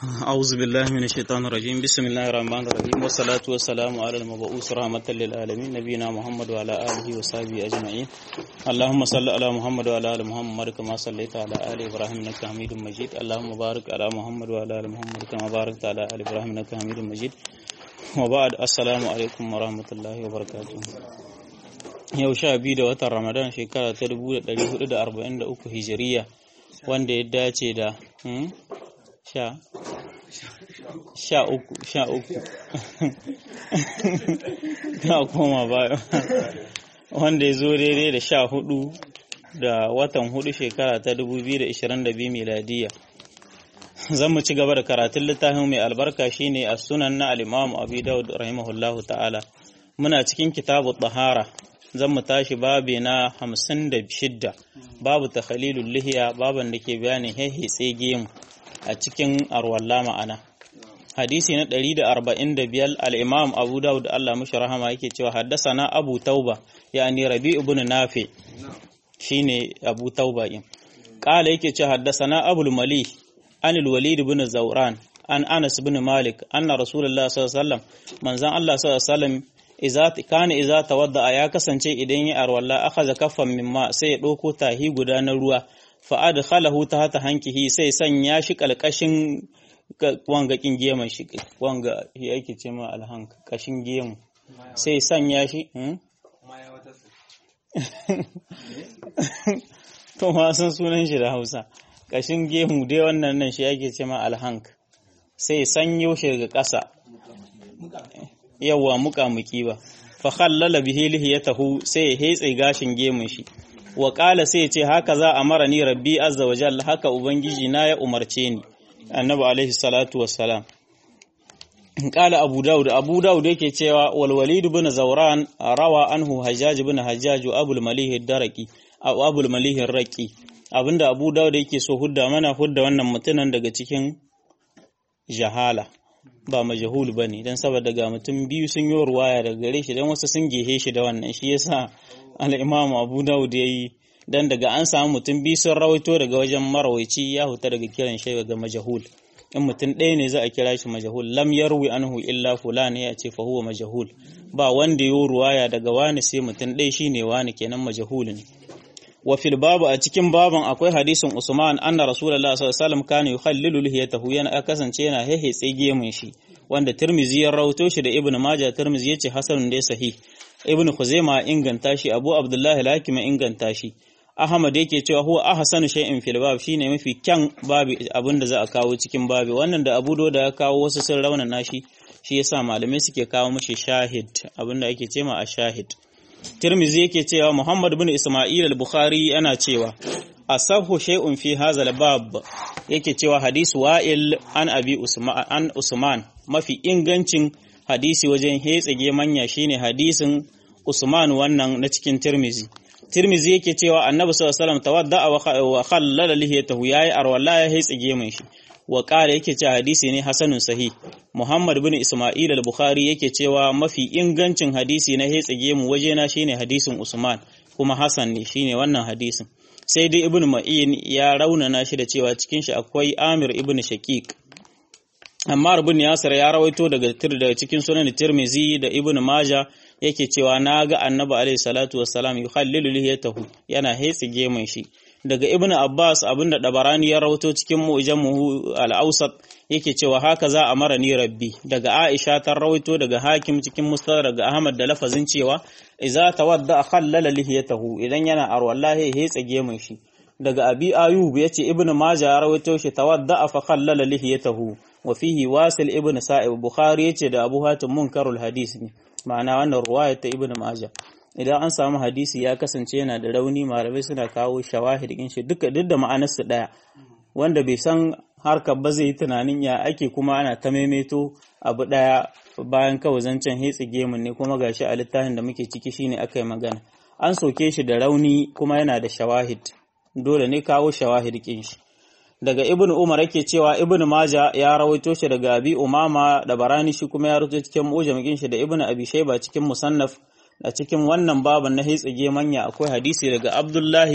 أعوذ بالله من الشيطان الرجيم بسم الله الرحمن الرحيم والصلاة والسلام على المبعوث رحمة للعالمين نبينا محمد وعلى آله وصحبه أجمعين اللهم صل على محمد وعلى آل محمد كما صليت على آل إبراهيم إنك حميد مجيد اللهم بارك على محمد وعلى آل محمد كما باركت على آل إبراهيم إنك حميد مجيد وبعد السلام عليكم ورحمة الله وبركاته yau sha biyu da watan ramadan shekara ta 1443 hijiriya wanda ya dace da sha sha uku sha uku ta koma baya wanda ya zo daidai da sha hudu da watan hudu shekara ta 2022 miladiya zan mu ci gaba da karatun littafin mai albarka shine a sunan na al-imam abi daud rahimahullahu ta'ala muna cikin kitabu tahara zan mu tashi babi na hamsin da shidda babu takhalilul lihiya baban da ke bayanin hehe tsege mu a cikin arwalla ma'ana hadisi na 145 al-imam abu dawud Allah mushi rahama yake cewa haddasana abu tauba yani rabi ibn nafi shine abu tauba din qala yake cewa haddasana abul mali an al-walid ibn zawran an anas ibn malik anna rasulullah sallallahu alaihi wasallam manzan Allah sallallahu alaihi wasallam iza kana iza tawadda ya kasance idan ya arwalla akhadha kaffan mimma sai ya dauko tahi guda na ruwa fa adkhalahu tahta hankihi sai sanya shi kalkashin wanga kin geman shi wanga yake ce ma alhank kashin gemu sai sanya shi to ma san sunan shi da Hausa kashin gemu dai wannan nan shi yake ce ma alhank sai sanyo shi daga ƙasa yawa muƙamuki ba fa khallala bihi lihiyatahu sai ya hetse gashin gemun shi wa qala sai ya ce haka za a mara ni rabbi azza wa jalla haka ubangiji na ya umarce ni annabi alaihi salatu wassalam qala abu daud abu daud yake cewa wal walid ibn zawran rawa anhu hajjaj ibn hajjaj abul malih ad-darqi aw abul malih ar-raqi abinda abu daud yake so hudda mana hudda wannan mutunan daga cikin jahala ba majahul ba ne don saboda ga mutum biyu sun yi ruwaya daga gare shi don wasu sun gehe shi da wannan shi yasa al'imam abu dawud ya yi don daga an samu mutum biyu sun rawaito daga wajen marawaici ya huta daga kiran shi ga majahul in mutum ɗaya ne za a kira shi majahul lam yarwi anhu illa fulan ya ce fa huwa majahul ba wanda yi ruwaya daga wani sai mutum ɗaya shine wani kenan majahul ne wa fil babu a cikin baban akwai hadisin Usman anna Rasulullah sallallahu alaihi wasallam kana yukhallilu lihiyatahu yana kasance yana hehe tsege mun shi wanda Tirmizi ya rawato shi da Ibn Majah Tirmizi yace hasanun da sahih Ibn Khuzaimah inganta shi Abu Abdullah al-Hakim inganta shi Ahmad yake cewa huwa ahsanu shay'in fil bab shine mafi kyan babi abinda za a kawo cikin babi wannan da Abu Dawud ya kawo wasu sun rauna nashi shi yasa malamai suke kawo mishi shahid abinda ake cema a shahid Tirmizi yake cewa Muhammad bin Isma'il al-Bukhari yana cewa asahu shay'un fi hadha bab yake cewa hadisi wa'il an abi Usman an Usman mafi ingancin hadisi wajen hetsage manya shine hadisin Usman wannan na cikin Tirmizi Tirmizi yake cewa Annabi sallallahu alaihi wasallam tawadda wa khallala lihiyatahu yayi arwala ya hetsage mun shi wa ƙara yake cewa hadisi ne hasanun sahih Muhammad bin Ismail al-Bukhari yake cewa mafi ingancin hadisi na hetsage mu wajena shine hadisin Usman kuma Hassan ne shine wannan hadisin sai dai Ibn Ma'in ya raunana shi da cewa cikin shi akwai Amir ibn Shaqiq Ammar ibn Yasir ya rawaito daga daga cikin sunan Tirmizi da Ibn Majah yake cewa naga Annabi alaihi salatu wassalam yukhallilu lihiyatahu yana hetsage mun shi daga ibn Abbas abinda dabarani ya rawato cikin mu'jamu al-awsat yake cewa haka za a mara ni rabbi daga Aisha ta rawaito daga Hakim cikin Mustadrak daga Ahmad da lafazin cewa idza tawadda khallala lihiyatahu idan yana arwallahi ya tsage mun shi daga Abi Ayub yace ibn Majah ya rawaito shi tawadda fa khallala lihiyatahu wa fihi Wasil ibn Sa'ib Bukhari yace da Abu Hatim munkarul hadis ne ma'ana wannan ruwaya ta ibn Majah idan an samu hadisi ya kasance yana da rauni malamai suna kawo shawahid din shi duka duk da ma'anarsu daya wanda bai san harkar ba zai yi tunanin ya ake kuma ana ta maimaito abu daya bayan kawai zancen hetsi gemun ne kuma gashi a littafin da muke ciki shine aka yi magana an soke shi da rauni kuma yana da shawahid dole ne kawo shawahid kin shi daga ibn umar yake cewa ibn maja ya rawaito shi daga abi umama da barani shi kuma ya rawaito cikin mujamikin shi da ibn abi shayba cikin musannaf a cikin wannan baban na hitsige manya akwai hadisi daga Abdullahi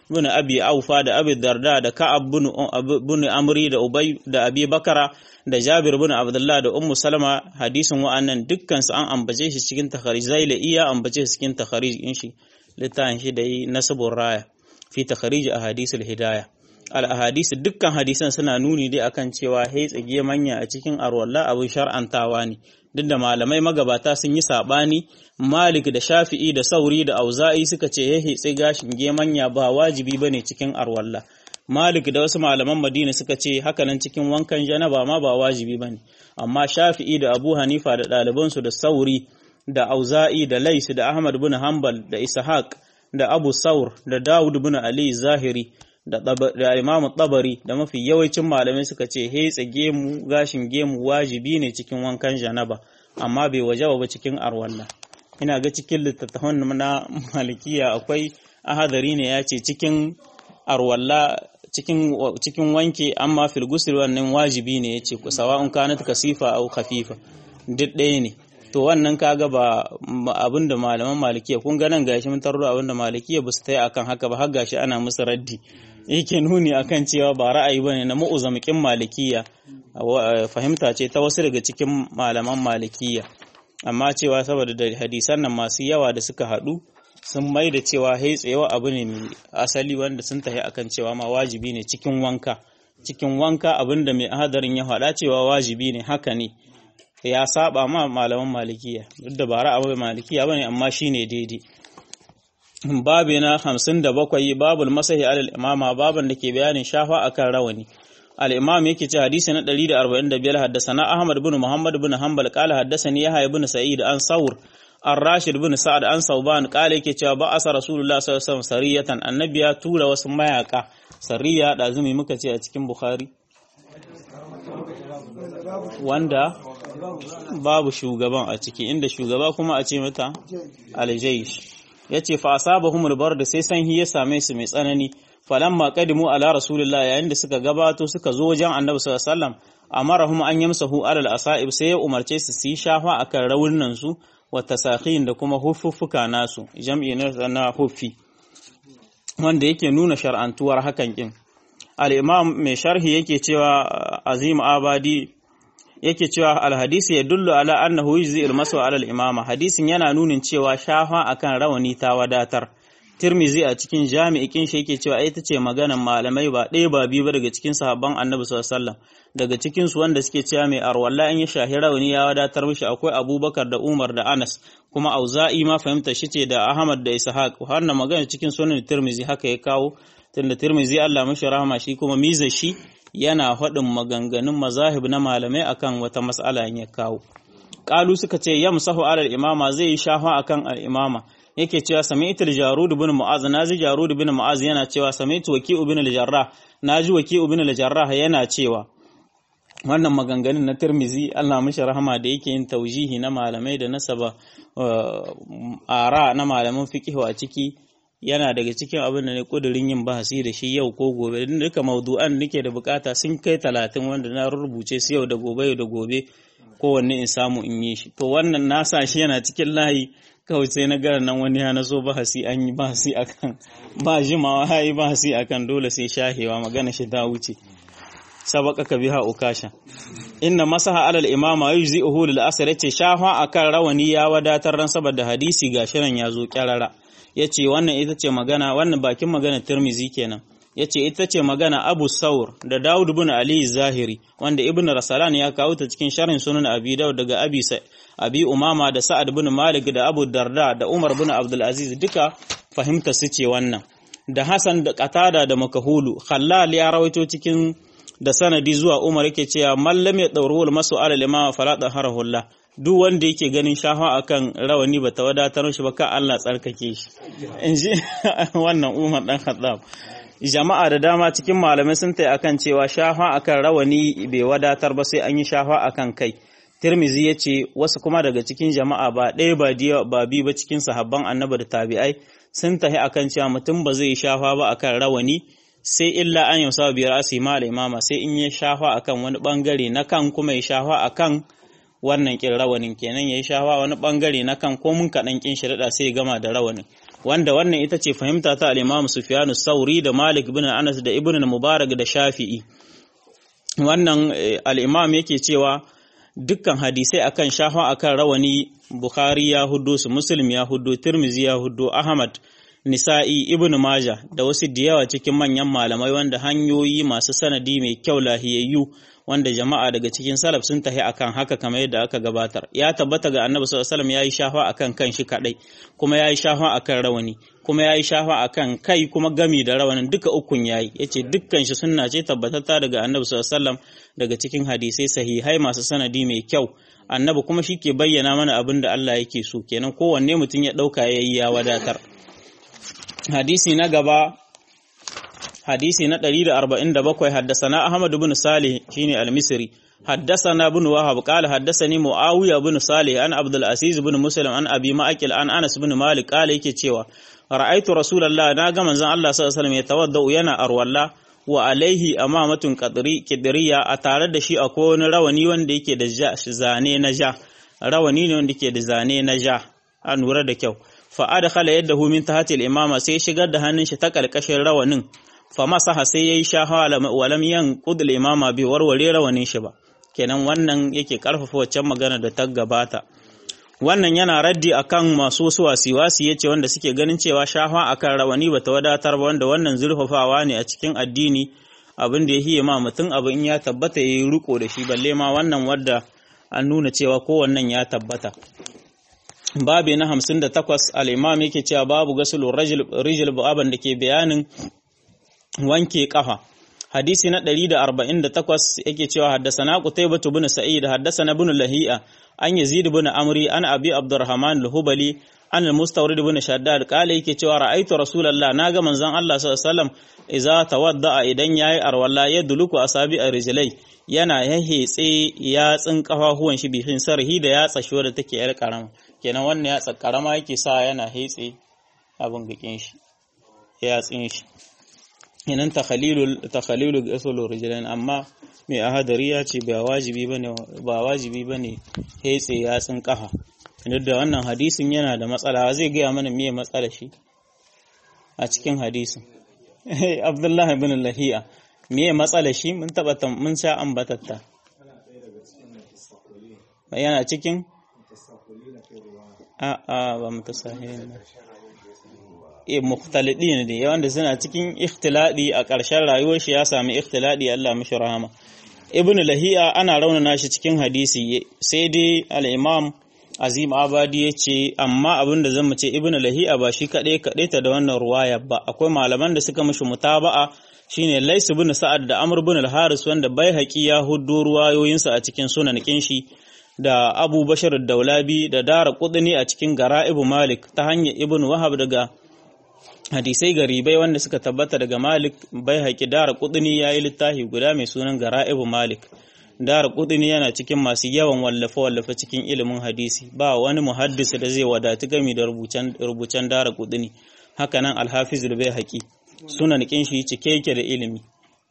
bin Abi Aufa da Abi Darda da Ka'ab bin Amri da Ubay da Abi Bakara da Jabir bin Abdullah da Ummu Salama hadisin wa'annan dukkan su an ambace shi cikin takharij Zaila iya ambace shi cikin takharij in shi littafin shi da yi nasabur raya fi takharij ahadith al-hidayah al-ahadith dukkan hadisan suna nuni dai akan cewa hey tsage manya a cikin arwalla abin shar'antawa ne duk da malamai magabata sun yi sabani Malik da Shafi'i da Sauri da Auza'i suka ce ya hitsi gashin gemanya ba wajibi bane cikin arwalla Malik da wasu malaman Madina suka ce hakanan cikin wankan janaba ma ba wajibi bane amma Shafi'i da Abu Hanifa da ɗalibansu da Sauri da Auza'i da Lais da Ahmad bin Hanbal da Ishaq da Abu Saur da Dawud bin Ali Zahiri da, da Imam Tabari da mafi yawancin malamai suka ce hetsa gemu gashin gemu wajibi ne cikin wankan janaba amma bai wajaba ba cikin arwalla ina ga cikin littattafan na malikiya akwai ahadari ne ya ce cikin arwalla cikin cikin wanke amma fil ghusl wannan wajibi ne yace sawa'un kanat kasifa aw khafifa duk ɗaya ne to wannan kaga ba abinda malaman malikiya kun ga nan gashi mun tarro abinda malikiya ba su tayi akan haka ba har gashi ana musu raddi yake nuni akan cewa ba ra'ayi bane na mu'uzamikin malikiya fahimta ce ta wasu daga cikin malaman malikiya amma cewa saboda da hadisan nan masu yawa da suka haɗu sun mai da cewa hai tsayewa abu ne mai asali wanda sun tafi akan cewa ma wajibi ne cikin wanka cikin wanka abinda mai hadarin ya faɗa cewa wajibi ne haka ne ya saba ma malaman malikiya duk da ba ra'ayi malikiya bane amma shine daidai babu na hamsin da bakwai babul masahi alal imama baban da ke bayanin shafa akan rawani al-imam yake ce hadisi na 145 haddasana ahmad bin muhammad bin hanbal qala haddasani yahya bin sa'id an saur an rashid bin sa'ad an sauban qala yake cewa ba asa rasulullah sallallahu alaihi wasallam sariyatan annabi ya tura wasu mayaka sariya da azumi muka ce a cikin bukhari wanda babu shugaban a ciki inda shugaba kuma a ce mata aljaish ya ce fa asabahumul da sai sanhi ya same su mai tsanani falamma qadimu ala rasulillah yayin da suka gabato suka zo wajen annabi sallallahu alaihi wasallam amarahum an yamsahu alal asaib sai ya umarce su su yi shafa akan rawunan su wa tasakhin da kuma hufuffuka nasu jam'i na huffi wanda yake nuna shar'antuwar hakan kin al-imam mai sharhi yake cewa azim abadi yake cewa alhadisi ya dullu ala annahu yujzi almasu ala al-imama hadisin yana nunin cewa shafa akan rawani ta wadatar tirmizi a cikin jami'ikin shi yake cewa ita ce maganan malamai ba ɗaya ba biyu ba daga cikin sahabban annabi sallallahu alaihi wasallam daga cikin su wanda suke cewa mai arwalla in ya shahi rawani ya wadatar mishi akwai abubakar da umar da anas kuma auza'i ma fahimta shi ce da ahmad da ishaq wannan magana cikin sunan tirmizi haka ya kawo tunda tirmizi Allah mashi rahama shi kuma miza shi yana faɗin maganganun mazahib na malamai akan wata mas'ala ya kawo qalu suka ce yamsahu alal imama zai yi shafa akan al imama yake cewa sami'tu al-jarud ibn mu'az naji jarud ibn mu'az yana cewa sami'tu waki'u ibn al-jarrah naji waki'u ibn al-jarrah yana cewa wannan maganganun na Tirmizi Allah mashi rahama da yake yin taujihi na malamai da nasaba ara na malaman fiqh a ciki yana daga cikin abin da ne kudirin yin bahasi da shi yau ko gobe duka maudu'an nake da bukata sun kai talatin wanda na rubuce su yau da gobe yau da gobe kowanne in samu in yi shi to wannan na sa shi yana cikin layi kawai sai na gara nan wani ya naso bahasi an yi bahasi akan ba jimawa ya yi bahasi akan dole sai shahewa magana shi ta wuce sabaka ka biha ukasha inna masaha alal imama yujzi'uhu lil asr yace shafa akan rawani ya wadatar ran saboda hadisi gashi nan ya zo kyarara yace wannan ita ce magana wannan bakin magana Tirmizi kenan yace ita ce magana Abu Saur da Dawud ibn Ali Zahiri wanda Ibn Rasalan ya kawo ta cikin sharhin sunan Abi Dawud daga Abi Abi Umama da Sa'ad ibn Malik da Abu Darda da Umar ibn Abdul Aziz duka fahimta su ce wannan da Hassan da Qatada da Makahulu Khallal ya rawaito cikin da sanadi zuwa Umar yake cewa mallam ya daurul masu alal imama fala taharahullah duk wanda yake ganin shafa akan rawani ba ta wadatar shi ba ka Allah tsarkake shi in ji wannan Umar dan Khattab jama'a da dama cikin malamai sun tai akan cewa shafa akan rawani bai wadatar ba sai an yi shafa akan kai Tirmizi ya ce wasu kuma daga cikin jama'a ba ɗaya ba diya ba bi ba cikin sahabban annabi da tabi'ai sun tahi akan cewa mutum ba zai shafa ba akan rawani sai illa an yausa biyar asi ma imama sai in ya shafa akan wani bangare na kan kuma ya shafa akan wannan kin rawanin kenan yayi shafa wani bangare na kan ko mun kadan kin shirada sai ya gama da rawanin wanda wannan ita ce fahimta ta al-Imam Sufyan sauri da Malik ibn Anas da Ibn Mubarak da Shafi'i wannan al-Imam yake cewa dukkan hadisai akan shafa akan rawani Bukhari ya huddo su Muslim ya huddo Tirmizi ya huddo Ahmad Nisa'i Ibn Majah da wasu da yawa cikin manyan malamai wanda hanyoyi masu sanadi mai kyau lahiyayyu wanda jama'a daga cikin salaf sun tahi akan haka kamar yadda aka gabatar ya tabbata ga Annabi sallallahu alaihi wasallam yayi shafa akan kanshi kadai kuma yayi shafa akan rawani kuma yayi shafa akan kai kuma gami da rawanin duka ukun yayi yace dukkan shi sunna ce tabbatatta daga Annabi sallallahu alaihi wasallam daga cikin hadisai sahihai masu sanadi mai kyau Annabi kuma shi ke bayyana mana abin da Allah yake so kenan kowanne mutum ya dauka yayi ya wadatar hadisi na gaba hadisi na 147 haddasana Ahmad ibn Salih shine al-Misri haddasana ibn Wahab qala haddasani Muawiya ibn Salih an Abdul Aziz ibn Muslim an Abi Ma'qil an Anas ibn Malik qala yake cewa ra'aitu Rasulullah na ga manzon Allah sallallahu alaihi wasallam yatawaddau yana arwalla wa alaihi amamatun qadri kidriya a tare da shi akwai wani rawani wanda yake da zane na ja rawani ne wanda yake da zane na ja an lura da kyau fa adkhala yadahu min tahti al-imama sai shigar da hannun shi ta kalkashin rawanin fa masaha sai yayi shahawa wa lam yanqud al-imama bi warware rawanin shi ba kenan wannan yake karfafa waccan magana da ta gabata wannan yana raddi akan masu wasu wasiwasi yace wanda suke ganin cewa shafa akan rawani bata wadatar ba wanda wannan zurfafawa ne a cikin addini abin da ya hiye ma mutum abu in ya tabbata yayi riko da shi balle ma wannan wadda an nuna cewa kowannan ya tabbata babi na hamsin da takwas al'imam yake cewa babu gasulun rijil baban da ke bayanin wanke kafa hadisi na 148 yake cewa haddasana qutaybah bin sa'id haddasana ibn lahi'a an yazid bin amri an abi abdurrahman al-hubali an al-mustawrid bin shaddad kale yake cewa ra'aytu rasulullah naga manzon Allah sallallahu alaihi wasallam idza tawadda idan yayi arwalla yadluku asabi ar-rijlai yana yahetse yatsin kafafuwan shi bihin sarhi da yatsa shi wadda take yar karama kenan wannan yatsa karama yake sa yana hetse abin gakin shi yatsin shi kenan takhalilul takhalilul gasul rijlain amma mai ahadari ya ce ba wajibi bane ba wajibi bane hetse yatsin kafa duk da wannan hadisin yana da matsala zai gaya mana me matsala shi a cikin hadisin Abdullahi ibn Lahiya me matsala shi mun taba mun sha ambatatta yana cikin a a ba mutasahilin e mukhtalidin ne wanda suna cikin ikhtiladi a ƙarshen rayuwar shi ya sami ikhtiladi Allah mishi rahama ibn lahiya ana raunana shi cikin hadisi sai dai al-imam azim abadi ya ce amma abin da zan ce ibn lahiya ba shi kaɗai kaɗai ta da wannan ruwaya ba akwai malaman da suka mishi mutaba'a shine lais ibn sa'ad da amr ibn al-haris wanda bai haƙi ya huddo ruwayoyinsa a cikin sunan kinshi da abu bashar daulabi da dara kudini a cikin gara'ibu malik ta hanyar ibn wahab daga hadisai garibai wanda suka tabbata daga malik bai haƙi dara kudini ya yi littafi guda mai sunan gara'ibu malik dara kudini yana cikin masu yawan wallafe-wallafe cikin ilimin hadisi ba wani muhaddis da zai wadatu gami da rubucen dara kudini hakanan alhafiz da bai haƙi sunan kinshi cike yake da ilimi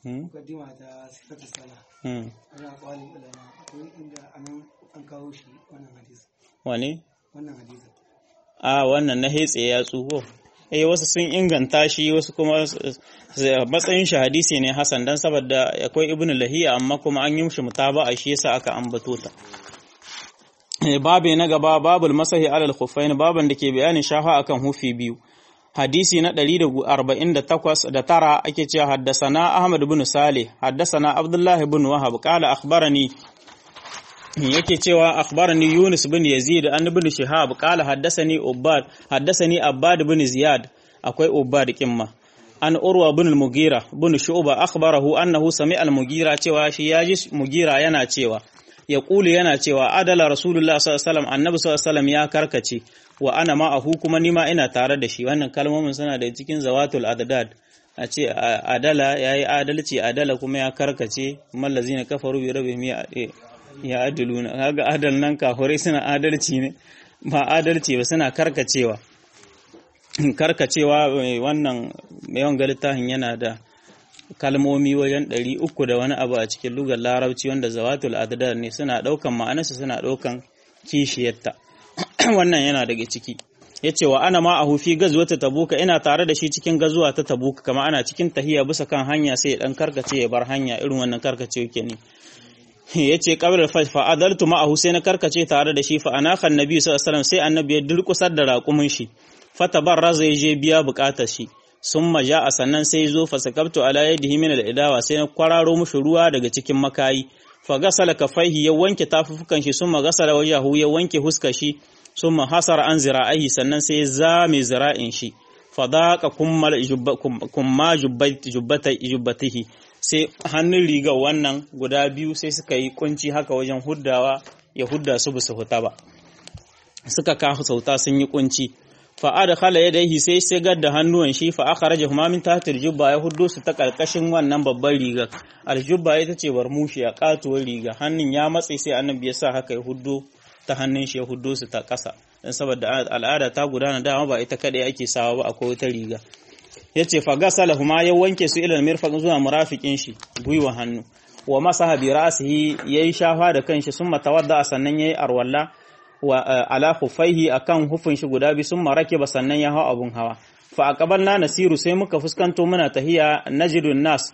wane? a wannan na hetse ya tsuho eh wasu sun inganta shi wasu kuma matsayin shi hadisi ne hasan dan saboda akwai ibnu lahiya amma kuma an yi mishi mutaba'a shi yasa aka ambato ta babu na gaba babul masahi alal khuffain baban da ke bayanin shafa akan hufi biyu hadisi na 148 da tara ake cewa haddasana ahmad ibn salih haddasana abdullahi ibn wahab qala akhbarani yake cewa akhbarani Yunus bin Yazid an ibn Shihab qala haddathani Ubbad haddathani Abbad bin Ziyad akwai Ubbad kimma an Urwa bin al-Mughira bin Shu'ba akhbarahu annahu sami'a al-Mughira cewa shi yaji Mughira yana cewa ya kuli yana cewa adala Rasulullah sallallahu alaihi wasallam annabi sallallahu alaihi wasallam ya karkace wa ana ma'ahu kuma nima ina tare da shi wannan kalmomin suna da cikin zawatul adad a ce adala yayi adalci adala kuma ya karkace mallazina kafaru bi rabbihim ya adaluna kaga adal nan kafirai suna adalci ne ba adalci ba suna karkacewa karkacewa wannan yawan littafin yana da kalmomi wajen ɗari uku da wani abu a cikin lugar larabci wanda zawatul adadar ne suna ɗaukan ma'anarsa suna ɗaukan kishiyarta wannan yana daga ciki yace wa ana ma ahu fi gazwata tabuka ina tare da shi cikin gazuwa ta tabuka kama ana cikin tahiya bisa kan hanya sai ya dan karkace ya bar hanya irin wannan karkace yake ne yace qabla fa adaltu ma ahu sai na karkace tare da shi fa anaka annabi sallallahu alaihi wasallam sai annabi ya durkusar da raƙumin shi fatabarraza ya je biya bukatar shi summa a sannan sai zo fasakabtu ala yadihi min al-idawa sai na kwararo mushi ruwa daga cikin makayi fa gasala kafaihi ya wanke tafufukan shi summa gasala wajahu ya wanke huskar shi summa hasara an zira'ihi sannan sai zame zira'in shi fadaqa kummal kumma jubbatihi sai hannun riga wannan guda biyu sai suka yi kunci haka wajen huddawa ya hudda su bisa huta ba suka kafa sauta sun yi kunci fa adkhala yadayhi sai shigar da hannuwan shi fa akhrajahuma min tahtil jubba ya huddo su ta karkashin wannan babban riga aljubba ita ce barmushi a katuwar riga hannun ya matse sai annabi ya sa haka ya huddo ta hannun shi ya huddo su ta kasa dan saboda al'ada ta gudana dama ba ita kadai ake sawa ba akwai wata riga yace fa gasalahuma ya wanke su ilal mirfaq zuwa murafikin shi gwiwa hannu wa masaha bi ra'sihi yayi shafa da kanshi summa tawadda sannan yayi arwalla wa ala khufaihi akan hufin shi guda bi sun marake ba sannan ya hau abun hawa fa aqabalna nasiru sai muka fuskanto muna tahiya najidun nas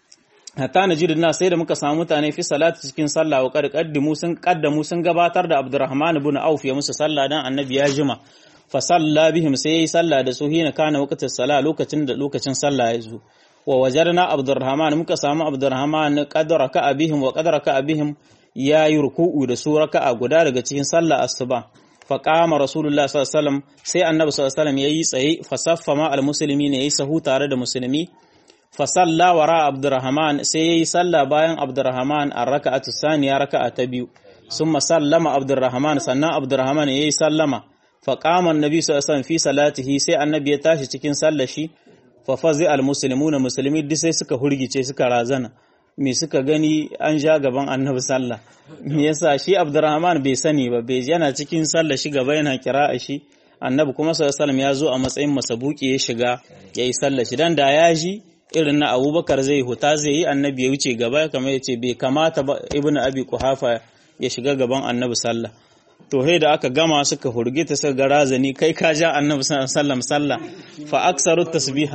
hatta najidun nas sai da muka samu mutane fi salati cikin sallah wa qad qaddimu sun qaddamu sun gabatar da Abdurrahman ibn Auf ya musu sallah dan annabi ya jima fa salla bihim sai yayi sallah da su hina kana waqtin sala lokacin da lokacin sallah ya zo wa wajarna Abdurrahman muka samu Abdurrahman qad raka'a bihim wa qad raka'a bihim ya yi ruku'u da su raka'a guda daga cikin sallah asuba fa qama rasulullah sallallahu alaihi wasallam sai annabi sallallahu alaihi wasallam yayi tsaye fa saffa ma almuslimi ne yayi sahu tare da musulmi fa salla wara abdurrahman sai yayi sallah bayan abdurrahman a raka'atu saniya raka'a ta biyu summa sallama abdurrahman sannan abdurrahman yayi sallama fa qama annabi sallallahu alaihi wasallam fi salatihi sai annabi ya tashi cikin sallar shi fa fazi almuslimuna musulmi duk sai suka hurgice suka razana me suka gani an ja gaban annabi sallah me yasa shi abdurrahman bai sani ba bai yana cikin sallah shi gaba yana kira'a shi annabi kuma sallallahu alaihi ya zo a matsayin masabuki ya shiga yayi sallah shi dan da ya ji irin na abubakar zai huta zai yi annabi ya wuce gaba kamar yace bai kamata ba ibnu abi kuhafa ya shiga gaban annabi sallah to he da aka gama suka hurgita suka ga razani kai ka ja annabi sallam sallah fa aksaru tasbiha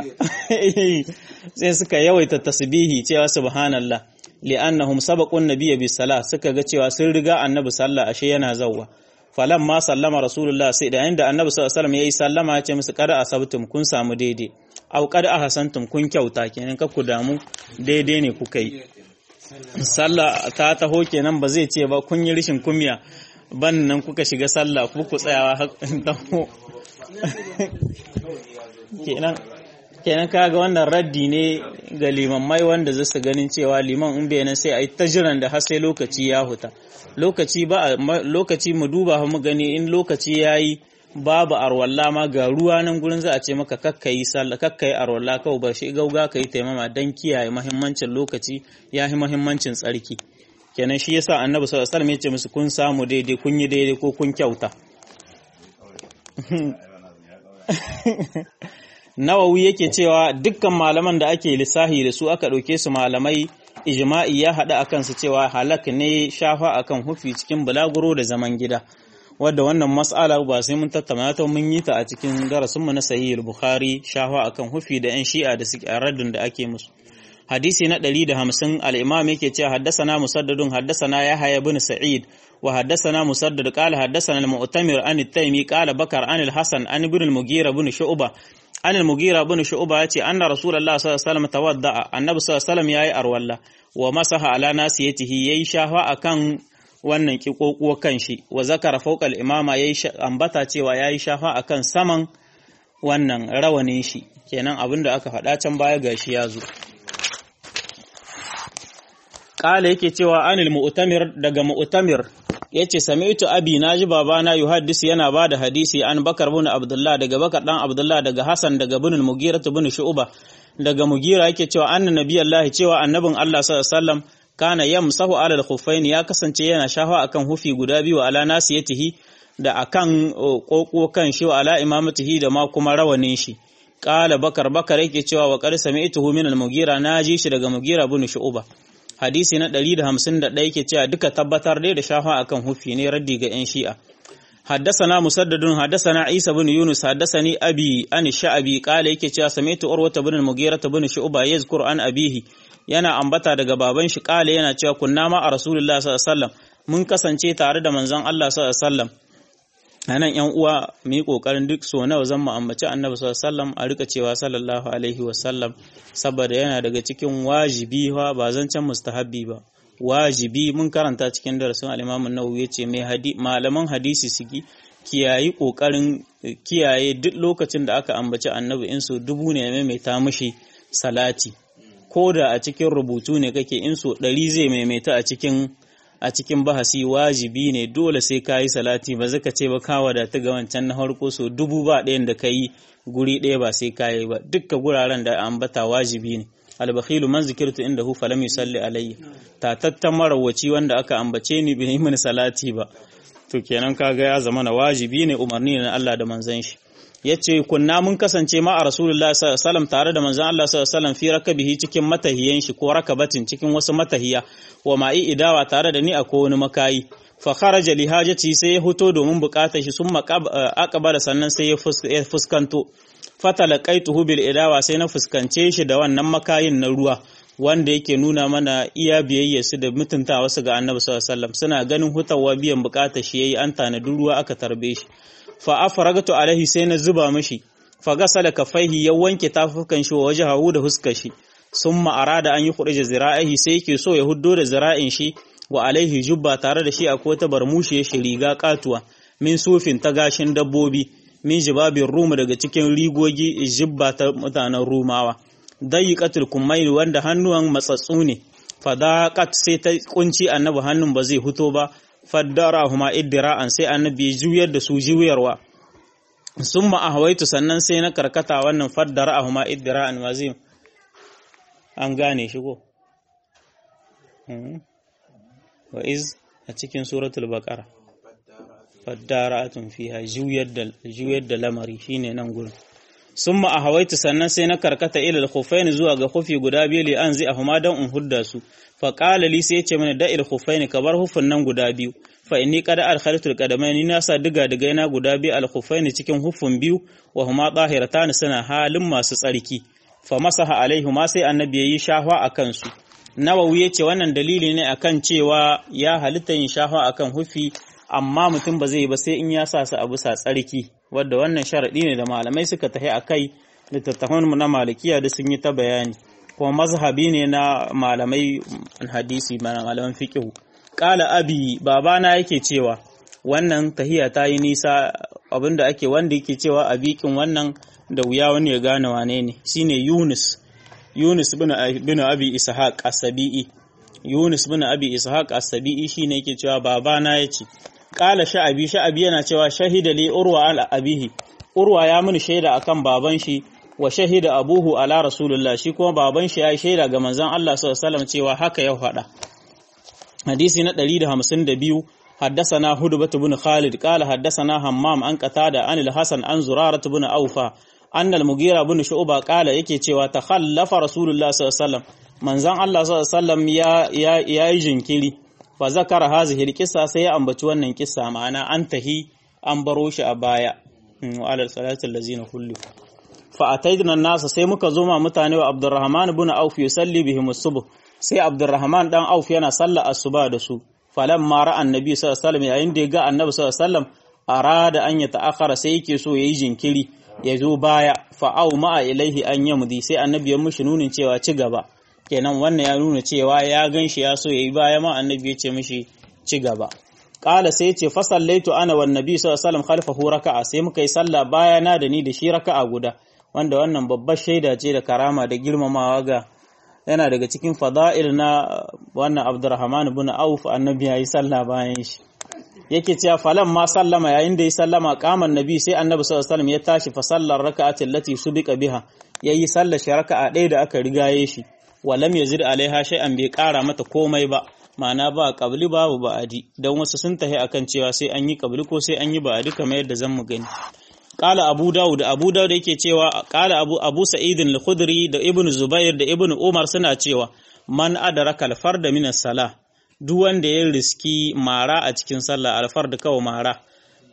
sai suka yawaita tasbihi cewa subhanallah li'annahum sabaqun nabiyya bis salah suka ga cewa sun riga annabi sallah ashe yana zawwa falan ma sallama rasulullah sai da inda annabi sallallahu alaihi wasallam yayi sallama ya ce musu kada asabtum kun samu daidai aw kada ahsantum kun kyauta kenan ka ku damu daidai ne kuka yi sallah ta taho kenan ba zai ce ba kun yi rishin kumya ban nan kuka shiga sallah ku ku tsayawa dawo kenan kenan kaga wannan raddi ne ga limammai wanda zai su ganin cewa liman in bai nan sai a yi ta jiran da har sai lokaci ya huta lokaci ba lokaci mu duba mu gani in lokaci yayi babu arwalla ma ga ruwa nan gurin za a ce maka kakkayi sallah kakkayi arwalla kawai bar shi gauga kai taimama dan kiyaye muhimmancin lokaci yahi muhimmancin tsarki kenan shi yasa annabi sallallahu alaihi wasallam ya ce musu kun samu daidai kun yi daidai ko kun kyauta Nawawi yake cewa dukkan malaman da ake lissahi da su aka ɗauke su malamai ijma'i ya haɗa akan su cewa halak ne shafa akan hufi cikin bulaguro da zaman gida wadda wannan mas'ala ba sai mun tattauna ta mun yi ta a cikin darasinmu na sahih bukhari shafa akan hufi da yan shi'a da suke a raddin da ake musu hadisi na 150 al-imam yake cewa haddathana musaddadun haddathana yahya ibn sa'id wa haddathana musaddad qala haddathana al-mu'tamir an at-taymi qala bakar an al-hasan an ibn al-mughira ibn shu'ba an al-mughira ibn shu'ba yace anna rasulullah sallallahu alaihi wasallam tawadda'a annabi sallallahu alaihi wasallam yayi arwalla wa masaha ala nasiyatihi yayi shafa akan wannan kikokuwa kan shi wa zakara fawqa al-imama yayi ambata cewa yayi shafa akan saman wannan rawanin shi kenan abinda aka faɗa can baya gashi ya zo Ƙala yake cewa anil mu'tamir daga mu'tamir yace sami'tu abi naji babana yuhaddis yana bada hadisi an Bakar bin Abdullah daga Bakar dan Abdullah daga Hassan daga bin Mugira bin Shu'ba daga Mugira yake cewa anna nabiyallahi cewa annabin Allah sallallahu alaihi wasallam kana yamsahu alal khuffain ya kasance yana shafa akan hufi guda biyu ala nasiyatihi da akan koko kan shi wa ala imamatihi da ma kuma rawanin shi Ƙala Bakar Bakar yake cewa wa qad sami'tuhu min al-Mugira naji shi daga Mugira bin Shu'ba hadisi na 151 yake cewa duka tabbatar dai da shafa akan hufi ne raddi ga 'yan shi'a حدثنا مسدد حدثنا عيسى بن يونس حدثني أبي عن الشعبي قال yake cewa sami'tu urwata bin al-mughira bin shu'ba yazkur an abihi yana ambata daga baban shi kale yana cewa kunna ma a rasulullahi sallallahu alaihi wasallam mun kasance tare da manzon Allah sallallahu alaihi wasallam anan yan uwa mu yi kokarin duk so nawa zan mu ambaci annabi sallallahu alaihi wasallam a rika cewa sallallahu alaihi wasallam saboda yana daga cikin wajibi ba zancen mustahabbi ba wajibi mun karanta cikin darasin al-Imam an-Nawawi yace mai hadi malaman hadisi suki kiyayi kokarin kiyaye duk lokacin da aka ambaci annabi in so dubu ne maimaita mishi salati ko da a cikin rubutu ne kake in so ɗari zai maimaita a cikin a cikin bahasi wajibi ne dole sai ka yi salati ba zaka ce ba ka wadata ga wancan na farko so dubu ba ɗayan da ka yi guri ɗaya ba sai ka yi ba dukka guraren da ambata wajibi ne albakhilu man zikirtu inda hu falam yusalli alayya tatattan marawaci wanda aka ambace ni bai yi mini salati ba to kenan kaga ya zama na wajibi ne umarni na Allah da manzon shi yace kunna mun kasance ma a rasulullahi sallallahu alaihi wasallam tare da manzon Allah sallallahu alaihi wasallam fi rakabihi cikin matahiyan shi ko rakabatin cikin wasu matahiya wa ma'i idawa tare da ni a ko wani makayi fa kharaja li hajati sai ya fito domin bukatar shi sun aqbala sannan sai ya fuskanto fatalaqaituhu bil idawa sai na fuskance shi da wannan makayin na ruwa wanda yake nuna mana iya biyayya su da mutuntawa su ga Annabi sallallahu alaihi wasallam suna ganin hutawa biyan bukatar shi yayi an tanadi ruwa aka tarbe shi fa afragatu alaihi sai na zuba mishi fa gasala kafaihi ya wanke tafukan shi wa wajhahu da huskar shi summa arada an yi khurija zira'ihi sai yake so ya huddo da zira'in shi wa alaihi jubba tare da shi akwai ta barmushi ya riga katuwa min sufin ta gashin dabbobi min jibabin Ruma daga cikin rigogi jibba ta mutanen Rumawa. Dayiqatul kummail wanda hannuwan matsatsu ne. Fadaqat sai ta kunci annabi hannun ba zai fito ba. Faddarahuma iddira'an sai annabi ya juyar da su juyarwa. Summa ahwaitu sannan sai na karkata wannan faddarahuma iddira'an wazim. An gane shi ko? Wa iz a cikin suratul baqara faddaratun fiha juyar da lamari shine nan gurin summa a hawaitu sannan sai na karkata ilal khuffaini zuwa ga khufi guda biyu li an zai ahuma dan in hudda su fa qala li sai ce mana da'il khuffaini ka bar hufun nan guda biyu fa inni qad adkhaltu alqadamaini na sa diga diga na guda biyu al khuffaini cikin hufun biyu wa huma tahiratan suna halin masu tsarki fa masaha alaihima sai annabi yayi shahwa akan su nawawi yace wannan dalili ne akan cewa ya halitta yin shahwa akan hufi amma mutum ba zai yi ba sai in ya sa su a bisa tsarki wadda wannan sharaɗi ne da malamai suka tafi a kai littattafan na malikiya da sun yi ta bayani kuma mazhabi ne na malamai hadisi malaman fiqhu qala abi babana yake cewa wannan tahiya ta yi nisa abinda ake wanda yake cewa a bikin wannan da wuya wani ya gane wane ne shine Yunus Yunus bin Abi Ishaq as-Sabi'i Yunus bin Abi Ishaq as-Sabi'i shine yake cewa babana yace Ƙala sha'abi sha'abi yana cewa shahida li urwa ala abihi urwa ya mini shaida akan baban shi wa shahida abuhu ala rasulullah shi kuma baban shi ya shaida ga manzon Allah sallallahu alaihi wasallam cewa haka ya faɗa hadisi na 152 حدثنا هدبة بن خالد قال حدثنا همام عن قتادة عن الحسن عن زرارة بن أوفى أن المغيرة بن شعبة قال yake cewa takhallafa rasulullah sallallahu alaihi wasallam manzon Allah sallallahu alaihi wasallam ya ya yayi jinkiri fa zakara hazihi alqissa sai ya ambaci wannan kissa ma'ana an tahi an baro shi a baya wa alal salatu allazina kullu fa ataydna nasa sai muka zo ma mutane wa Abdurrahman ibn Auf yusalli bihim as-subh sai Abdurrahman dan Auf yana sallar asuba da su falamma ra'a annabi sallallahu alaihi wasallam yayin da ya ga annabi sallallahu alaihi wasallam arada an ya ta'akhara sai yake so yayi jinkiri ya zo baya fa au ma'a ilaihi an yamdi sai annabi ya mushi nunin cewa ci gaba kenan wannan ya nuna cewa ya gan shi ya so ya yi baya ma annabi ya ce mishi ci gaba ƙala sai ce fasallaitu ana wa nabi sallallahu alaihi wasallam khalfahu raka'a sai muka yi sallah baya na da ni da shi raka'a guda wanda wannan babbar shaida ce da karama da girmamawa ga yana daga cikin fada'il na wannan Abdurrahman ibn Auf annabi ya yi sallah bayan shi yake cewa falan ma sallama yayin da ya sallama kaman nabi sai annabi sallallahu alaihi wasallam ya tashi fa sallar raka'atin lati subiqa biha yayi sallar shi raka'a ɗaya da aka rigaye shi walam yazid alaiha shay'an bai kara mata komai ba ma'ana ba qabli babu ba'adi dan wasu sun tahi akan cewa sai an yi qabli ko sai an yi ba'adi kamar yadda zan mu gani qala abu daud abu daud yake cewa qala abu abu sa'id al-khudri da ibnu zubair da ibnu umar suna cewa man adraka al-farda min as-salah duk wanda ya riski mara a cikin sallah al-fard kawai mara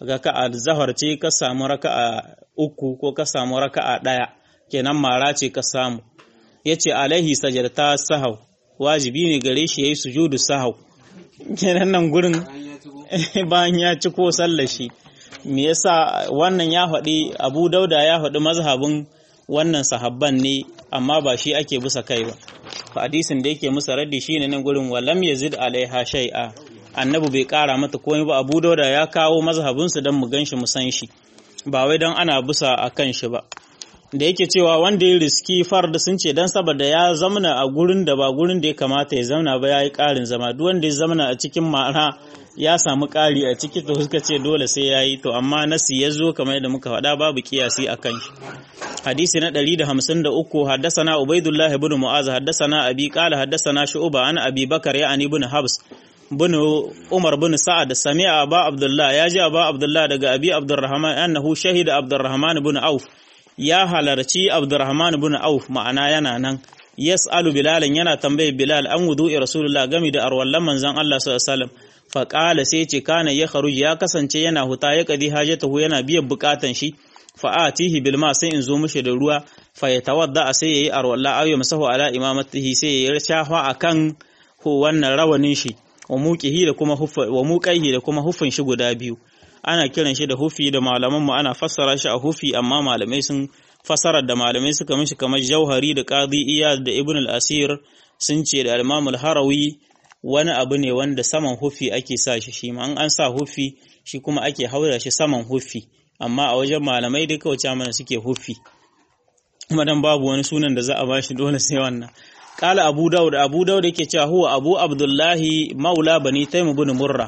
raka'a zahar ce ka samu raka'a uku ko ka samu raka'a ɗaya kenan mara ce ka samu yace alaihi sajadata sahau wajibi ne gare shi yayi sujudu sahau kenan nan gurin bayan ya ci ko sallar shi me yasa wannan ya faɗi Abu Dauda ya faɗi mazhabin wannan sahabban ne amma ba shi ake bisa kai ba hadisin da yake musa raddi shine nan gurin walam yazid alaiha shay'a annabi bai kara mata komai ba Abu Dauda ya kawo mazhabin su dan mu ganshi mu san shi ba wai dan ana bisa akan shi ba da yake cewa wanda ya riski farda sun ce dan saboda ya zamana a gurin da ba gurin da ya kamata ya zamana ba yayi karin zama duk wanda ya zamana a cikin ma'ana ya samu ƙari a ciki to suka ce dole sai ya yi to amma nasi ya zo kamar yadda muka faɗa babu kiyasi a kan shi hadisi na 153 haddasana ubaidullah ibn mu'az haddasana abi qala haddasana shu'ba an abi bakar ya ani ibn habs bin umar bin sa'ad sami'a aba abdullah ya ji aba abdullah daga abi abdurrahman annahu shahida abdurrahman ibn auf ya halarci abdurrahman ibn auf ma'ana yana nan yas'alu bilalan yana tambaye bilal an wudu'i rasulullah gami da arwallan manzon Allah sallallahu alaihi wasallam faƙala sai ce kana ya kharuji ya kasance yana huta ya kadi hajatahu yana biyan bukatan shi fa'atihi bil ma sai in zo mishi da ruwa fa ya tawadda sai yayi arwalla aw ya masahu ala imamatihi sai ya shafa akan ko wannan rawanin shi wa muqihi da kuma huffa wa muqaihi da kuma huffin shi guda biyu ana kiran shi da hufi da malaman mu ana fassara shi a hufi amma malamai sun fassara da malamai suka mishi kamar jauhari da qadi iyad da ibn al-asir sun ce da al-imam al-harawi wani abu ne wanda saman hufi ake sa shi shi ma an sa hufi shi kuma ake haura shi saman hufi amma a wajen malamai dai kawai mana suke hufi kuma dan babu wani sunan da za a bashi dole sai wannan qala abu daud abu daud yake cewa huwa abu abdullahi maula bani taym ibn murra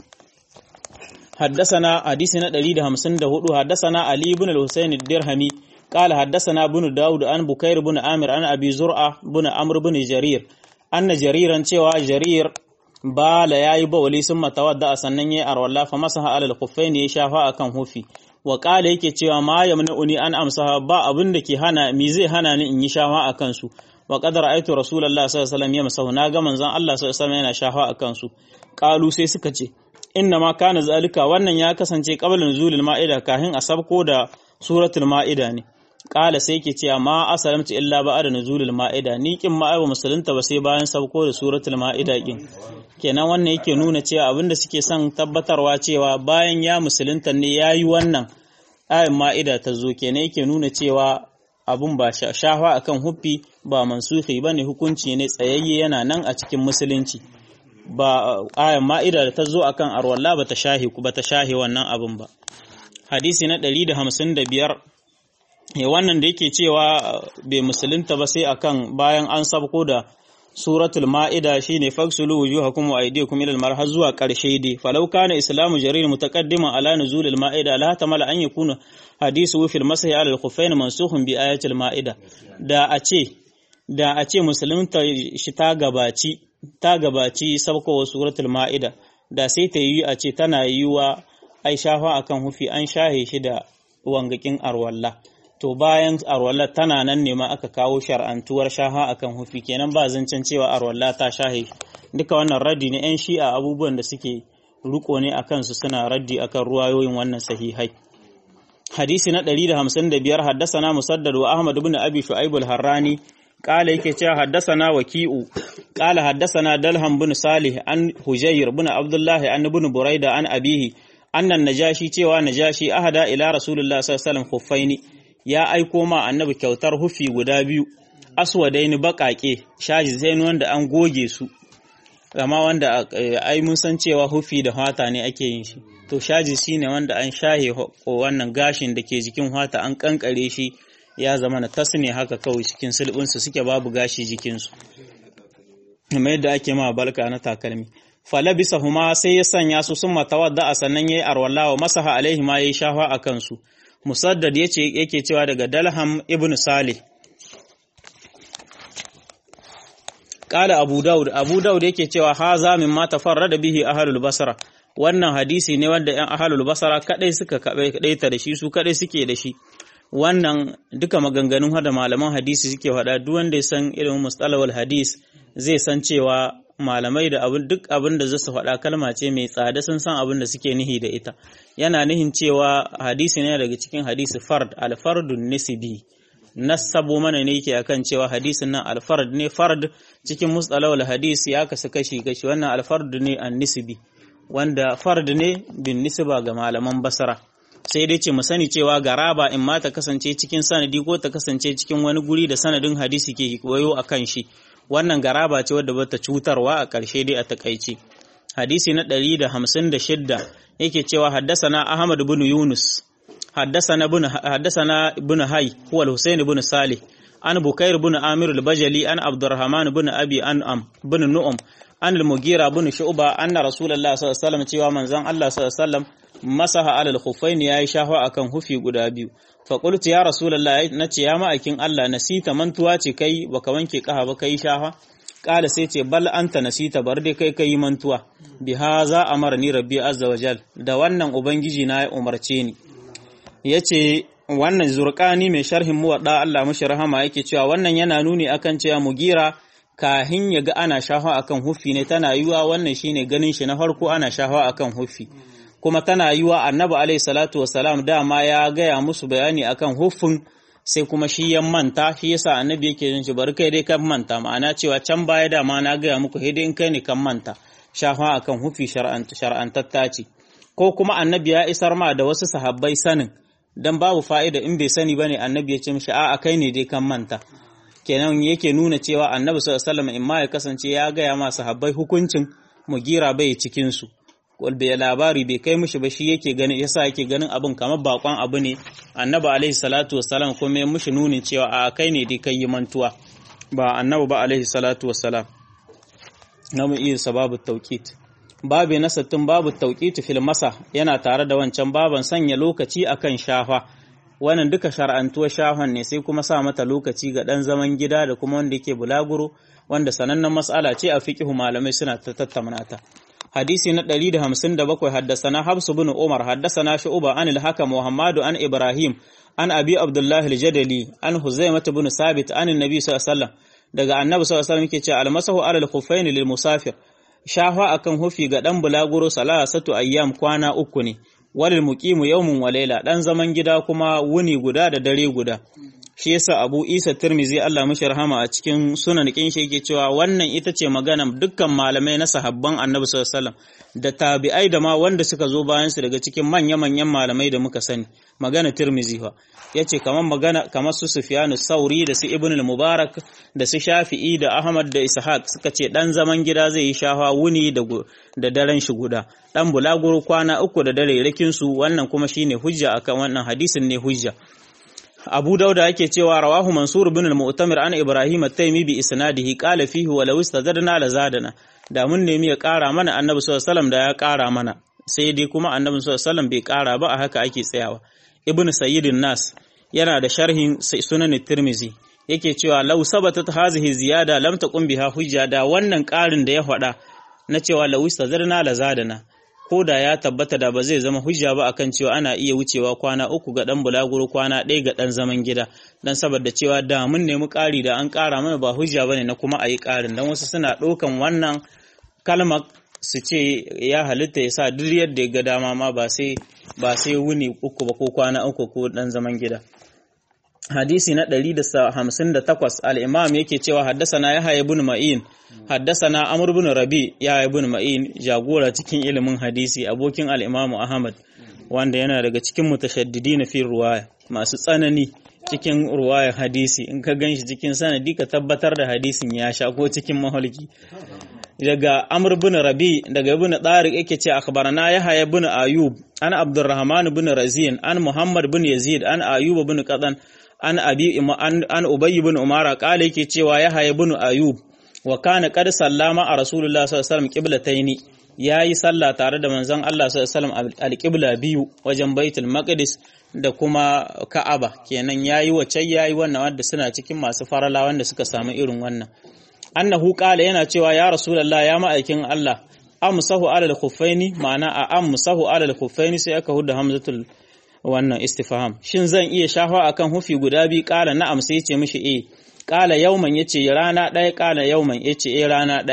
حدثنا حديثنا 154 حدثنا علي بن الحسين الدرهمي قال حدثنا بن داود عن بكير بن عامر عن ابي زرعه بن عمرو بن جرير anna jariran cewa jarir bala yayi bawali sun matawadda a sannan yayi arwalla fa masaha alal khuffaini ya shafa akan hufi wa qala yake cewa ma yamna'uni an amsaha ba abin da ke hana mi zai hana ni in yi shafa akan su wa qad ra'aytu rasulullahi sallallahu alaihi wasallam yamsahu na ga manzon Allah sallallahu alaihi wasallam yana shafa akan su qalu sai suka ce inna ma kana zalika wannan ya kasance qabla nuzulil ma'ida kahin a sabko da suratul ma'ida ne Ƙala sai ke cewa ma asalamtu illa ba da nuzulul ma'ida ni kin ma ba musulunta ba sai bayan sauko da suratul ma'ida kin kenan wannan yake nuna cewa abinda suke son tabbatarwa cewa bayan ya musulunta ne yayi wannan ayin ma'ida ta zo kenan yake nuna cewa abun ba shafa akan huffi ba mansuhi bane hukunci ne tsayayye yana nan a cikin musulunci ba ayin ma'ida da ta zo akan arwalla ba ta shahi ba ta shahi wannan abun ba hadisi na 155 ya wannan da yake cewa bai musulunta ba sai akan bayan an sabko da suratul ma'ida shine faksulu wujuhakum wa aydiyakum ila al har zuwa karshe dai falau kana islamu jarir mutaqaddiman ala nuzul al ma'ida la tamala an yakuna hadisu fil masih ala al khuffain mansukhun bi ayatil ma'ida da a ce da a ce musulunta shi ta gabaci ta gabaci sabkowa suratul ma'ida da sai ta yi a ce tana yiwa ai shafa akan hufi an shahe shi da wangakin arwalla to bayan arwallar tana nan ne ma aka kawo shar'antuwar shaha akan hufi kenan ba zancen cewa arwallah ta shahe duka wannan raddi ne yan shi'a abubuwan da suke riko ne akan su suna raddi akan ruwayoyin wannan sahihai hadisi na 155 haddasana musaddad wa ahmad ibn abi shu'aib al-harrani qala yake cewa haddasana waki'u qala haddasana dalham bin salih an hujayr bin abdullah an ibn buraida an abihi annan najashi cewa najashi ahada ila rasulullah sallallahu alaihi wasallam khuffaini ya aiko ma annabi kyautar hufi guda biyu aswadaini baƙaƙe shaji zain wanda an goge su amma wanda ai mun san cewa hufi da hata ne ake yin shi to shaji shine wanda an shahe wannan gashin da ke jikin hata an kankare shi ya zama na tasne haka kawai cikin sulbinsu suke babu gashi jikinsu kuma yadda ake ma balka na takalmi falabisa huma sai ya sanya su sun matawadda a sannan yayi arwalla wa masaha alaihi ma yayi shafa a kansu musaddad yace yake cewa daga dalham ibn salih Kala Abu Dawud, Abu Dawud yake cewa haza min ma tafarrada bihi ahlul basra wannan hadisi ne wanda ‘yan ahalul basara kaɗai suka kaɗaita da shi su kaɗai suke da shi wannan duka maganganun hada malaman hadisi suke faɗa duk wanda ya san ilimin mustalawal hadis zai san cewa malamai da abin duk abin da zasu faɗa kalma ce mai tsada sun san abin da suke nihi da ita yana nihin cewa hadisi ne daga cikin hadisi fard al-fardun nisbi nasabo mana ne yake akan cewa hadisin nan al-fard ne fard cikin mustalahul hadisi ya kasu kashi kashi wannan al-fard ne an-nisbi wanda fard ne bin nisba ga malaman basara sai dai ce mu sani cewa garaba in ma ta kasance cikin sanadi ko ta kasance cikin wani guri da sanadin hadisi ke koyo a kan shi wannan garaba ce wadda bata cutarwa a ƙarshe dai a takaice hadisi na 156 yake cewa haddasana Ahmad ibn Yunus haddasana ibn haddasana ibn Hay huwa al-Husayn ibn Salih an Bukair ibn Amir al-Bajali an Abdurrahman ibn Abi An'am ibn Nu'um an al-Mughira ibn Shu'ba anna Rasulullah sallallahu alaihi wasallam cewa manzon Allah sallallahu alaihi wasallam masaha alal khuffain yayi shahwa akan hufi guda biyu fa qultu ya rasulullah nace ya ma'aikin Allah nasita mantuwa ce kai baka wanke kaha ba kai shahwa kala sai ce bal anta nasita bar dai kai kai mantuwa bi haza amarni rabbi azza wajal da wannan ubangiji na ya umarce ni yace wannan zurqani mai sharhin muwadda Allah mashi rahama yake cewa wannan yana nuni akan cewa mugira kahin ya ga ana shahwa akan hufi ne tana yiwa wannan shine ganin shi na farko ana shahwa akan hufi kuma tana yi wa annabi alaihi salatu wasalam dama ya gaya musu bayani akan huffin sai kuma shi ya manta shi yasa annabi yake yin shi bari kai dai kan manta ma'ana cewa can baya dama na gaya muku sai dai in kai ne kan manta shafa akan hufi shar'antatta ce ko kuma annabi ya isar ma da wasu sahabbai sanin dan babu fa'ida in bai sani bane annabi ya ce mishi a'a kai ne dai kan manta kenan yake nuna cewa annabi sallallahu alaihi wasallam in ma ya kasance ya gaya ma sahabbai hukuncin mugira bai cikin su bai labari bai kai mishi ba shi yake ganin yasa yake ganin abin kamar bakon abu ne annabi alaihi salatu wassalam kuma ya mishi nunin cewa a kai ne dai kai yi mantuwa ba annabi ba alaihi salatu wassalam na mu iya sababu tauqit babu na sattin babu tauqit fil masa yana tare da wancan baban sanya lokaci akan shafa wannan duka shar'antuwar shafan ne sai kuma sa mata lokaci ga dan zaman gida da kuma wanda yake bulaguro wanda sanannen mas'ala ce a fiqhu malamai suna ta tattauna ta hadisi na 157 haddasana Habsu bin Umar haddasana Shu'ba an al-Hakam Muhammadu an Ibrahim an Abi Abdullah al-Jadali an Huzaimah bin Sabit an Annabi sallallahu alaihi wasallam daga Annabi sallallahu alaihi wasallam yake cewa al-masahu ala al-khuffayn lil musafir shafa akan hufi ga dan bulaguro salasatu ayyam kwana uku ne walil muqimu yawmun wa layla dan zaman gida kuma wuni guda da dare guda shi yasa Abu Isa Tirmizi Allah mishi rahama a cikin sunan kin shi yake cewa wannan ita ce magana dukkan malamai na sahabban Annabi sallallahu alaihi wasallam da tabi'ai da ma wanda suka zo bayan su daga cikin manya-manyan malamai da muka sani magana Tirmizi fa yace kamar magana kamar su Sufyanu Sauri da su Ibn al-Mubarak da su Shafi'i da Ahmad da Ishaq suka ce dan zaman gida zai yi shafa wuni da da daren shi guda dan bulaguro kwana uku da dare rakin su wannan kuma shine hujja akan wannan hadisin ne hujja Abu Dauda yake cewa rawahu Mansur bin al-Mu'tamir an Ibrahim at-Taymi bi isnadihi qala fihi wa law istazadna la zadana da mun nemi ya ƙara mana Annabi sallallahu alaihi wasallam da ya ƙara mana sai dai kuma Annabi sallallahu alaihi wasallam bai ƙara ba a haka ake tsayawa Ibn Sayyidin Nas yana da sharhin Sunan Tirmizi yake cewa law sabatat hazihi ziyada lam taqum biha hujja da wannan ƙarin da ya faɗa na cewa law istazadna la zadana ko da ya tabbata da ba zai zama hujja ba akan cewa ana iya wucewa kwana uku ga dan bulaguro kwana ɗaya ga dan zaman gida dan saboda cewa da mun nemi ƙari da an ƙara mana ba hujja bane na kuma a yi ƙarin dan wasu suna ɗaukan wannan kalmar su ce ya halitta ya sa duk yadda ya ga dama ma ba sai ba sai wuni uku ba ko kwana uku ko dan zaman gida hadisi na 158 al-imam yake cewa haddasana yahya ibn ma'in haddasana amr ibn rabi yahya ibn ma'in jagora cikin ilimin hadisi abokin al-imam ahmad wanda yana daga cikin mutashaddidin fi ruwaya masu tsanani cikin ruwaya hadisi in ka ganshi cikin sanadi ka tabbatar da hadisin ya sha ko cikin mahalki daga amr ibn rabi daga ibn tariq yake ce akhbarana yahya ibn ayub an abdurrahman ibn razin an muhammad ibn yazid an ayub ibn qadan an abi an ubay ibn umara kale yake cewa ya haye ibn ayub wa kana qad sallama a rasulullah sallallahu alaihi wasallam qiblataini yayi sallah tare da manzon Allah sallallahu alaihi wasallam alqibla biyu wajen baitul maqdis da kuma ka'aba kenan yayi wace yayi wannan wanda suna cikin masu farala wanda suka samu irin wannan annahu qala yana cewa ya rasulullah ya ma'aikin Allah amsahu alal khuffaini ma'ana a amsahu alal khuffaini sai aka huda hamzatul wannan istifham shin zan iya shafa akan hufi guda biyu kala na'am sai yace mishi eh kala yauman yace rana daya kala yauman yace eh rana daya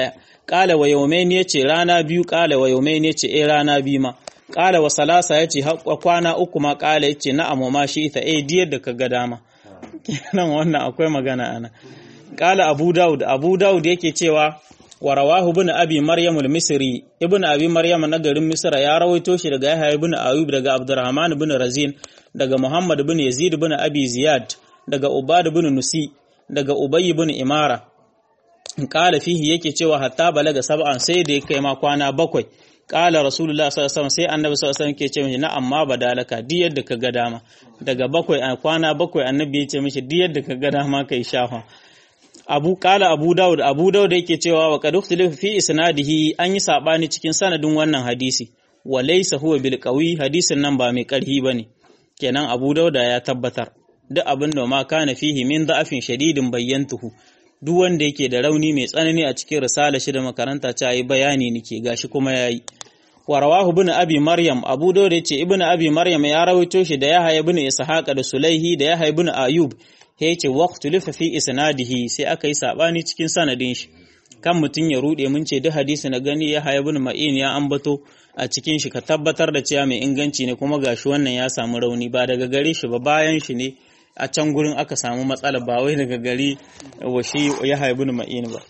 qala wa yawmayn yace rana biyu qala wa yawmayn yace eh rana biyu ma qala wa salasa yace kwana uku ma qala yace na'am ma shi ita eh diyar da kaga dama kenan wannan akwai magana ana qala abu daud abu daud yake cewa wa rawahu ibn abi maryam al-misri ibn abi maryam na garin misra ya rawaito shi daga yahya ibn ayub daga abdurrahman ibn razin daga muhammad ibn yazid ibn abi ziyad daga ubad ibn nusi daga ubay ibn imara qala fihi yake cewa hatta balaga sab'an sai da kai ma kwana bakwai qala rasulullah sallallahu alaihi wasallam sai annabi sallallahu alaihi wasallam ke ce mishi na'am ma badalaka di yadda ka ga dama daga bakwai a kwana bakwai annabi ya ce mishi di yadda ka ga dama kai shafa abu kala abu daud abu daud yake cewa wa qad ukhtilifa fi isnadihi an yi sabani cikin sanadin wannan hadisi wa laysa huwa bil qawi hadisin nan ba mai karhi bane kenan abu dauda ya tabbatar duk abin da ma kana fihi min da'afin shadidin bayyantuhu duk wanda yake da rauni mai tsanani a cikin risala shi da makaranta ta yi bayani nake gashi kuma yayi wa rawahu ibn abi maryam abu dawud yace ibn abi maryam ya rawaito shi da yahya ibn ishaq da sulaihi da yahya ibn ayub ya yace waqtu lifa fi isnadihi sai aka yi sabani cikin sanadin shi kan mutun ya rude mun ce duk hadisi na gani yahya ibn ma'in ya ambato a cikin shi ka tabbatar da cewa mai inganci ne kuma gashi wannan ya samu rauni ba daga gare shi ba bayan shi ne a can gurin aka samu matsala ba wai daga gari wa shi ya haibu ni ma'in ba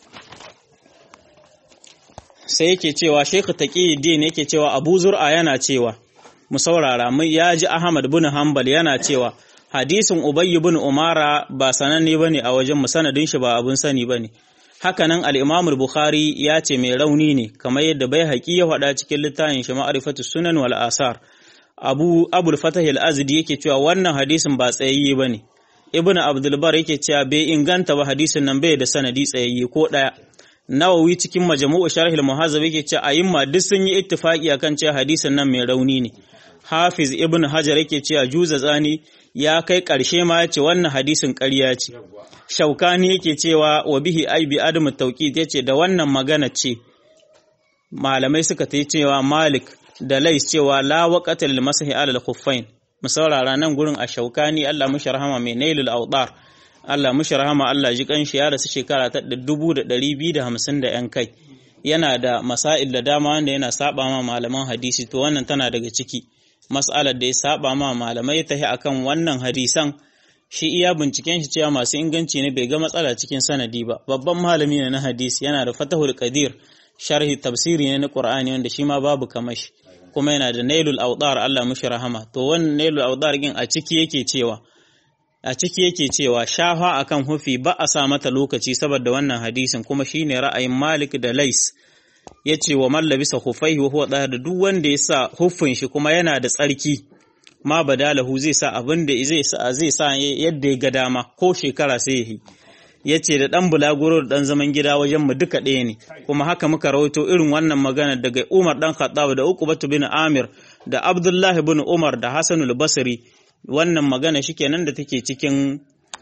sai yake cewa Sheikh Taqiyuddin yake cewa Abu Zur'a yana cewa mu saurara mun ya ji Ahmad bin Hanbal yana cewa hadisin Ubay bin Umara ba sananne bane a wajen mu sanadin shi ba abun sani bane hakanan al-Imam al-Bukhari ya ce mai rauni ne kamar yadda bai haƙi ya faɗa cikin littafin shi ma'rifatu sunan wal asar abu abul fatah al-azdi yake cewa wannan hadisin ba tsayayye bane ibnu abdul bar yake cewa bai inganta ba hadisin nan bai da sanadi tsayayye ko daya nawawi cikin majmu'u sharh al-muhazzab yake cewa ayyuma duk sun yi ittifaqi akan cewa hadisin nan mai rauni ne hafiz ibnu hajar yake cewa juza tsani ya kai karshe ma yace wannan hadisin ƙarya ce shaukani yake cewa wa bihi aibi adamu tawqid yace da wannan magana ce malamai suka ta cewa malik da lais cewa la waqata lil masahi ala al khuffain mu saurara nan gurin a shaukani Allah mushi rahama mai nailul awdar Allah mushi rahama Allah ji kanshi ya rasu shekara ta 2250 da yan kai yana da masail da dama wanda yana saba ma malaman hadisi to wannan tana daga ciki mas'alar da ya saba ma malamai ta akan wannan hadisan shi iya binciken shi cewa masu inganci ne bai ga matsala cikin sanadi ba babban malami ne na hadisi yana da fatahul qadir sharhi tafsiri ne na qur'ani wanda shi ma babu kamashi kuma yana da nailul awdar Allah mushi rahama to wannan nailul awdar gin a ciki yake cewa a ciki yake cewa shafa akan hufi ba a sa mata lokaci saboda wannan hadisin kuma shine ra'ayin Malik da Lais yace wa man labisa khufaihi wa huwa da duk wanda ya sa huffin shi kuma yana da tsarki ma badalahu zai sa abin da zai sa zai sa yadda ya ga dama ko shekara sai yi yace da dan bulaguro da dan zaman gida wajen mu duka ɗaya ne kuma haka muka rawaito irin wannan magana daga Umar dan Khattab da Uqbah bin Amir da Abdullah bin Umar da Hasan al-Basri wannan magana shikenan da take cikin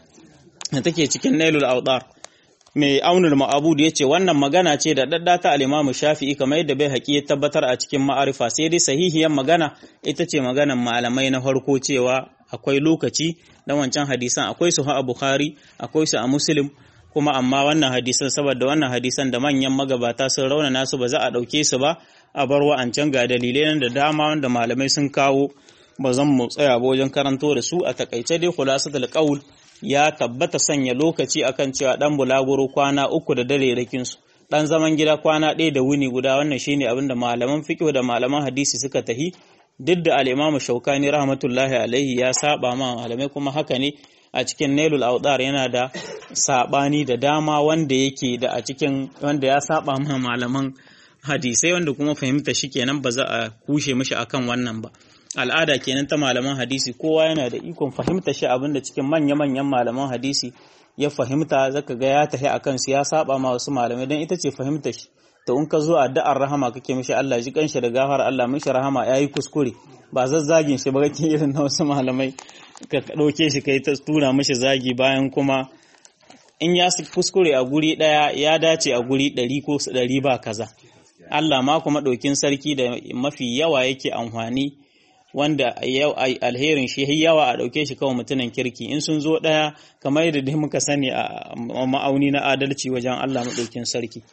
da take cikin Nailul Awdar mai aunul ma'abud ya ce wannan magana ce da dadda ta al-Imam Shafi'i kamar yadda bai haƙi ya tabbatar a cikin ma'arifa sai dai sahihiyar magana ita ce maganan malamai na farko cewa akwai lokaci na wancan hadisan akwai su a Bukhari akwai su a Muslim kuma amma wannan hadisan saboda wannan hadisan da manyan magabata sun raunana su ba za a ɗauke su ba a bar wa'ancan ga dalilai da dama wanda malamai sun kawo ba zan mu tsaya ba wajen karanto da su a takaice dai khulasatul qaul ya tabbata sanya lokaci akan cewa dan bulaguro kwana uku da dare rakin su dan zaman gida kwana ɗaya da wuni guda wannan shine abin da malaman fiqh da malaman hadisi suka tahi duk da al-Imam Shaukani rahmatullahi alaihi ya saba ma malamai kuma haka ne a cikin Nailul Awdar yana da sabani da dama wanda yake da a cikin wanda ya saba ma malaman hadisai wanda kuma fahimta shi kenan ba za a kushe mishi akan wannan ba al'ada kenan ta malaman hadisi kowa yana da ikon fahimta shi abinda cikin manya-manyan malaman hadisi ya fahimta zaka ga ya tafi akan su ya saba ma wasu malamai don ita ce fahimta shi to in ka zo addu'ar rahama kake mishi Allah ji kanshi da gafar Allah mishi rahama yayi kuskure ba zazzagin shi ba kake irin na wasu malamai ka dauke shi kai ta tura mishi zagi bayan kuma in ya kuskure a guri daya ya dace a guri ɗari ko ɗari ba kaza Allah ma kuma ɗaukin sarki da mafi yawa yake amfani wanda alherin shi yawa a ɗauke shi kawai mutumin kirki in sun zo ɗaya kamar yadda dai muka sani a ma'auni na adalci wajen Allah maɗaukin sarki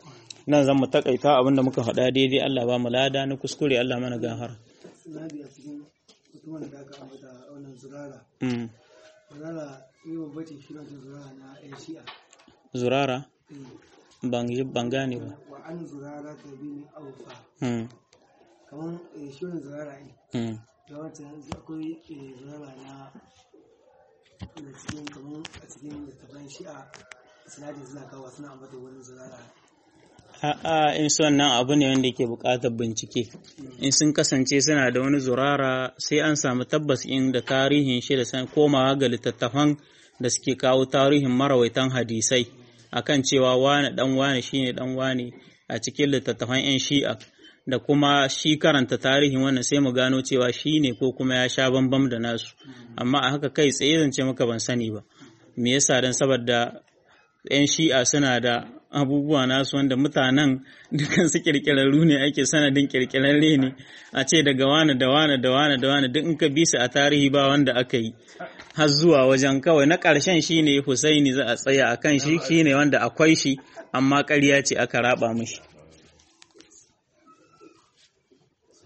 nan zan mu takaita abinda muka faɗa daidai Allah ba mu lada na kuskure Allah mana gahara sinadi a cikin mutumin da aka ambata wannan zurara mm. zurara yi babbace shi na zurara na yan shi'a zurara Eh, ban ji- ban gane ba wa an zurara ta bi ni aufa mm. kamar eh, shi wannan zurara ne Mm. da wancan akwai eh, zurara na da cikin kamar a cikin littattafan shi'a sinadin suna kawo suna ambata wani zurara A'a in son nan abu ne wanda ke buƙatar bincike. In sun kasance suna da wani zurara sai an samu tabbas in da tarihin shi da san komawa ga littattafan da suke kawo tarihin marawaitan hadisai akan cewa wane dan wane shine dan wane a cikin littattafan 'yan shi'a da kuma shi karanta tarihin wannan sai mu gano cewa shi ne ko kuma ya sha bambam da nasu amma a haka kai tsaye zance maka ban sani ba me yasa dan saboda 'yan shi'a suna da abubuwa nasu wanda mutanen dukan su kirkirarru ne ake sanadin kirkirarre ne a ce daga wane da wane da wane da wane duk in ka bi su a tarihi ba wanda aka yi har zuwa wajen kawai na ƙarshen shine Husaini za a tsaya akan shi shine wanda akwai shi amma ƙarya ce aka raba mishi